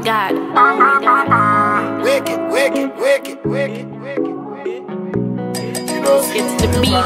god. Oh my god. Wicked, wicked, wicked, wicked, wicked, wicked. You know, see, It's the beat.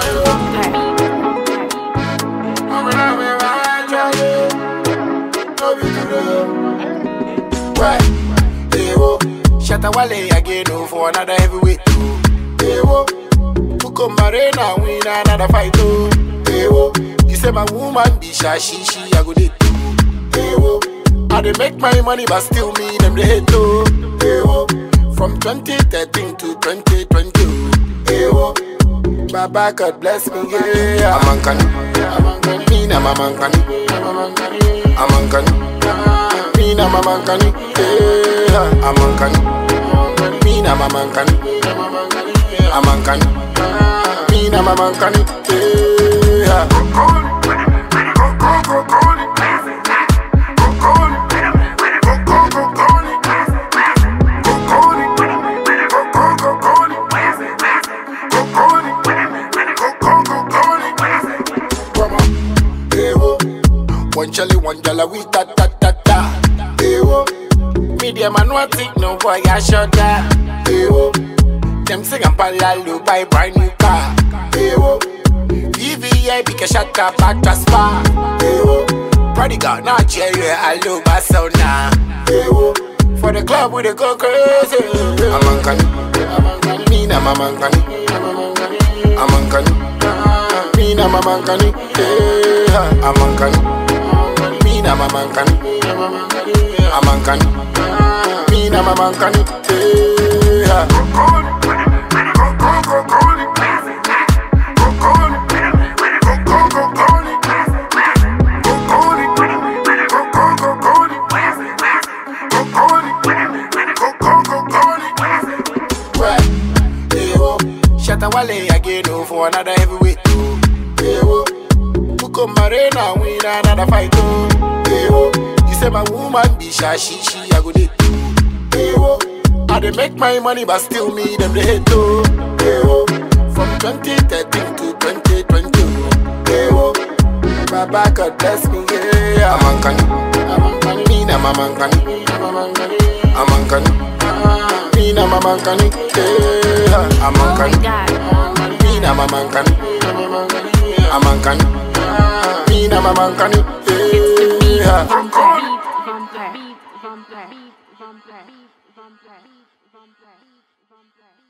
I'm a lover, I try to love you to the Right, hey, whoa. Shatta Wale again, oh, for another heavyweight, oh. Hey, whoa. Buko Marina, win another fight, oh. Hey, whoa. You say my woman be shy, she, she, I go date, oh. Hey, whoa. I dey make my money, but still me, them they hate, oh. Hey, whoa. From 2013 to 2020, oh. Hey, whoa. Baba, God bless me, yeah. I'm Ankani. I'm Ankani. Me, I'm Ankani. I'm Ankani. I'm Ankani. Me, I'm Ankani. Yeah. I'm Ankani. Me, I'm Ankani. I'm Ankani. Me, I'm Ankani. Yeah. One jelly, one jala, we ta ta ta ta. Ewo. Media man, what it no boy, I shut that. Ewo. Them sing and palalu buy brand new car. Ewo. VVI, because shut up, back to spa. Ewo. Prodigal, Nigeria, I love my sound now. Ewo. For the club, we dey go crazy. I'm Ankani. I'm Ankani. Me, I'm Ankani. I'm Ankani. Me, I'm Ankani. Yeah. I'm Ankani. Me, I'm Ankani. I'm Ankani. Me, I'm Ankani. Yeah. Right. Hey, whoa. Shatta Wale again, oh, for another heavyweight, oh. Hey, whoa. Buko Marina, win another fight, oh. Hey, whoa. You say my woman be shy, she, she, I go date, oh. Hey, whoa. I dey make my money, but still me, them they hate, oh. Hey, whoa. From 2013 to 2020, oh. Hey, whoa. Baba, God bless me, yeah. I'm Ankani. I'm Ankani. Me, I'm Ankani. I'm Ankani. I'm Ankani. Me, I'm Ankani. Yeah. I'm Oh my Ankani. god. Me na mama nkani I'm Ankani Me na mama nkani Yeah Vampire. Vampire. Vampire. Vampire. Vampire. Vampire.